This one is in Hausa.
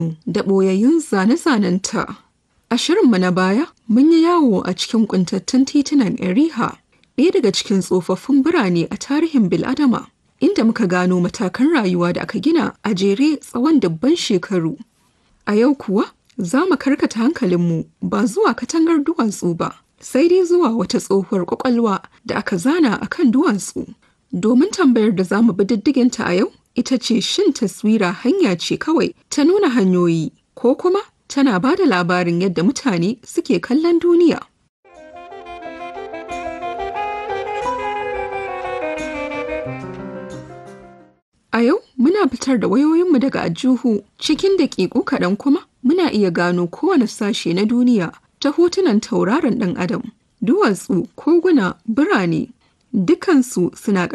da ɓoyayyun zane-zanenta. A shirinmu na baya, mun yi yawo a cikin ƙuntattun titunan Eriha, ɗaya daga cikin tsofaffin birane a tarihin bil'adama, inda muka gano matakan rayuwa da aka gina a jere tsawon dubban shekaru. A yau kuwa, za mu karkata hankalinmu ba zuwa katangar duwatsu ba, sai dai zuwa wata tsohuwar ƙwaƙwalwa da aka zana a kan duwatsu. Domin tambayar da za mu bi diddiginta a yau, ita ce shin taswira hanya ce kawai ta nuna hanyoyi ko kuma tana ba da labarin yadda mutane suke kallon duniya. A yau muna fitar da wayoyinmu daga ajuhu cikin daƙiƙu kaɗan kuma muna iya gano kowane sashe na duniya ta hotunan tauraron ɗan adam, duwatsu, koguna, birane, dukansu suna